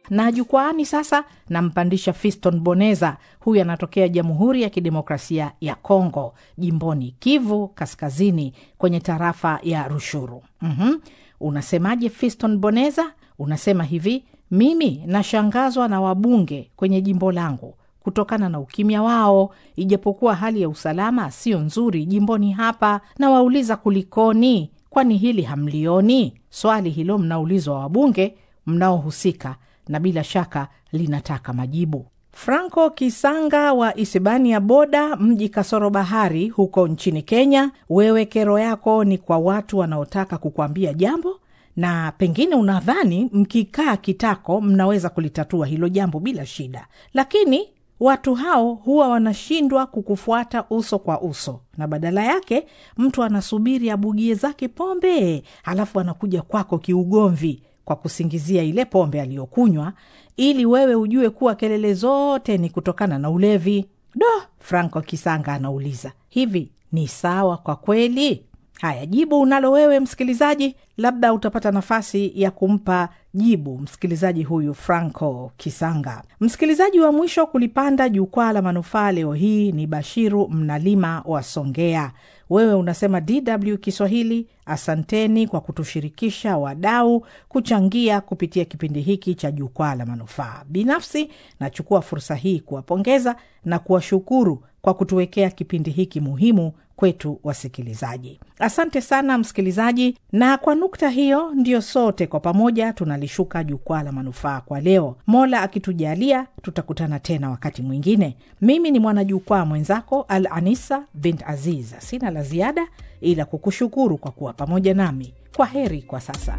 na jukwaani sasa nampandisha Fiston Boneza. Huyu anatokea Jamhuri ya Kidemokrasia ya Kongo, jimboni Kivu Kaskazini, kwenye tarafa ya Rushuru. mm-hmm. Unasemaje Fiston Boneza? Unasema hivi, mimi nashangazwa na wabunge kwenye jimbo langu kutokana na ukimya wao, ijapokuwa hali ya usalama sio nzuri jimboni hapa. Na wauliza kulikoni? Kwani hili hamlioni? Swali hilo mnaulizwa wabunge mnaohusika, na bila shaka linataka majibu. Franco Kisanga wa Isibania Boda, mji kasoro bahari, huko nchini Kenya. Wewe kero yako ni kwa watu wanaotaka kukuambia jambo na pengine unadhani mkikaa kitako mnaweza kulitatua hilo jambo bila shida, lakini watu hao huwa wanashindwa kukufuata uso kwa uso, na badala yake mtu anasubiri abugie zake pombe, halafu anakuja kwako kiugomvi kwa kusingizia ile pombe aliyokunywa, ili wewe ujue kuwa kelele zote ni kutokana na ulevi. Do, Franco Kisanga anauliza hivi, ni sawa kwa kweli? Haya, jibu unalo wewe msikilizaji, labda utapata nafasi ya kumpa jibu msikilizaji huyu Franco Kisanga. Msikilizaji wa mwisho kulipanda jukwaa la manufaa leo hii ni Bashiru Mnalima wa Songea. Wewe unasema DW Kiswahili, asanteni kwa kutushirikisha wadau kuchangia kupitia kipindi hiki cha jukwaa la manufaa. Binafsi nachukua fursa hii kuwapongeza na kuwashukuru kwa kutuwekea kipindi hiki muhimu kwetu wasikilizaji. Asante sana msikilizaji, na kwa nukta hiyo ndiyo sote kwa pamoja tunalishuka jukwaa la manufaa kwa leo. Mola akitujalia, tutakutana tena wakati mwingine. Mimi ni mwanajukwaa mwenzako Al Anisa bint Aziz. Sina la ziada ila kukushukuru kwa kuwa pamoja nami. Kwa heri kwa sasa.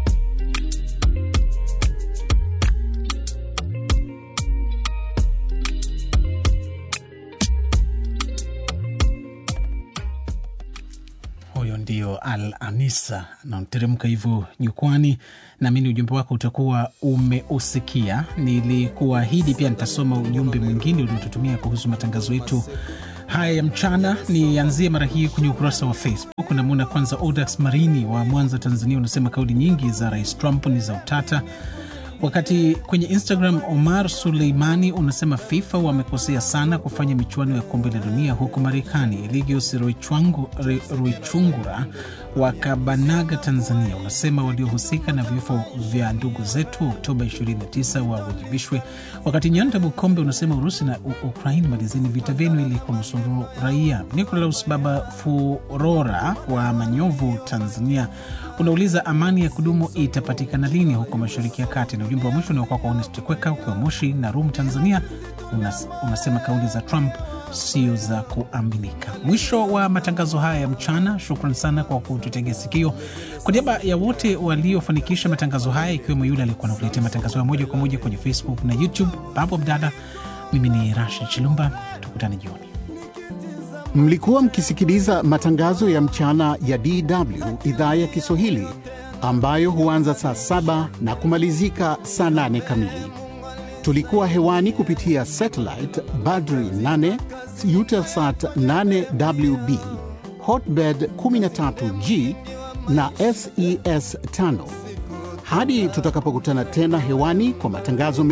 Huyo ndio Al Anisa namteremka hivyo jukwani. Naamini ujumbe wako utakuwa umeusikia. Nilikuahidi pia nitasoma ujumbe mwingine uliotutumia kuhusu matangazo yetu haya ya mchana. Nianzie mara hii kwenye ukurasa wa Facebook. Namwona kwanza Odax Marini wa Mwanza, Tanzania, unasema kauli nyingi za Rais Trump ni za utata wakati kwenye Instagram Omar Suleimani unasema FIFA wamekosea sana kufanya michuano ya kombe la dunia huku Marekani. Eligius Ruichungura wa Kabanaga, Tanzania, unasema waliohusika na vifo vya ndugu zetu Oktoba 29 wawajibishwe. Wakati Nyanda Bukombe unasema Urusi na Ukraini, malizeni vita vyenu ili kunusuru raia. Nicolaus Baba Furora wa Manyovu, Tanzania, unauliza amani ya kudumu itapatikana lini huko Mashariki ya Kati. Na ujumbe wa mwisho unaokuwa kwa Honest Kweka ukiwa Moshi na Rum, Tanzania, unas, unasema kauli za Trump sio za kuaminika. Mwisho wa matangazo haya ya mchana. Shukran sana kwa kututegea sikio. Kwa niaba ya wote waliofanikisha matangazo haya, ikiwemo yule aliyekuwa nakuletea matangazo ya moja kwa moja kwenye Facebook na YouTube, Babu Abdalla, mimi ni Rashid Chilumba, tukutane jioni. Mlikuwa mkisikiliza matangazo ya mchana ya DW idhaa ya Kiswahili ambayo huanza saa saba na kumalizika saa nane kamili. Tulikuwa hewani kupitia satellite Badri 8 Eutelsat 8WB Hotbird 13G na SES 5. Hadi tutakapokutana tena hewani kwa matangazo